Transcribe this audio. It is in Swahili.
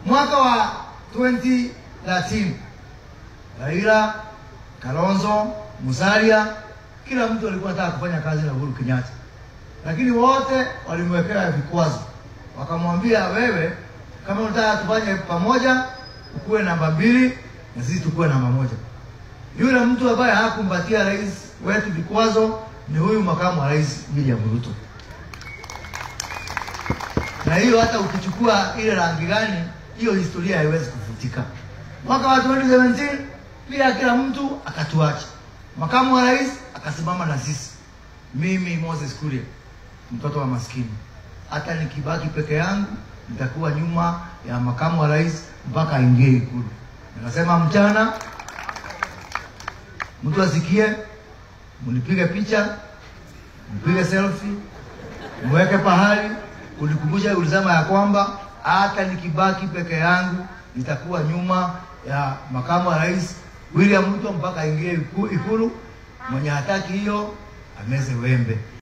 Mwaka wa 2013 Raila, Kalonzo, Musalia, kila mtu alikuwa anataka kufanya kazi na Uhuru Kenyatta, lakini wote walimwekea vikwazo, wakamwambia wewe, kama unataka tufanye pamoja, ukuwe namba mbili na sisi tukuwe namba moja. Yule mtu ambaye hakumbatia rais wetu vikwazo ni huyu makamu wa rais William Ruto. Na hiyo hata ukichukua ile rangi gani, hiyo historia haiwezi kufutika. Mwaka wa 2017 pia kila mtu akatuacha, makamu wa rais akasimama na sisi, mimi Moses Kuria, mtoto wa maskini. Hata nikibaki peke yangu nitakuwa nyuma ya makamu wa rais mpaka aingie Ikulu. Nikasema mchana mtu asikie, mnipige picha, mpige selfie, mweke pahali kunikumbusha, ulisema ya kwamba hata nikibaki peke yangu nitakuwa nyuma ya makamu wa rais William Ruto mpaka aingie Ikulu. Mwenye hataki hiyo ameze wembe.